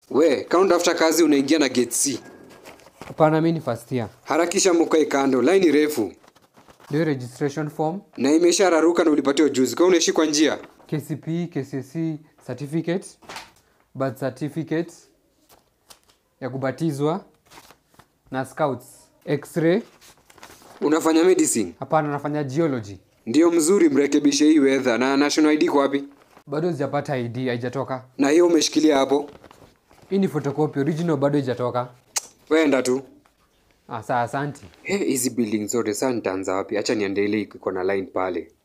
We, kama unatafuta kazi unaingia na gate C. Hapana, mi ni first year. Harakisha mkae kando, line refu. Ndio registration form, Na imeshararuka na ulipatiwa juzi. Kwa unaishi kwa njia. KCPE, KCSE certificate, birth certificate ya kubatizwa na scouts, x-ray. Unafanya medicine. Hapana, nafanya geology. Ndio mzuri mrekebishe hii weather na national ID kwa wapi? Bado sijapata ID, haijatoka. Na hiyo umeshikilia hapo. Hii ni photocopy, original bado haijatoka. Wenda tu. Ah, saa asanti. He, hizi building zote sasa nitaanza wapi? Acha niende ile iko na line pale.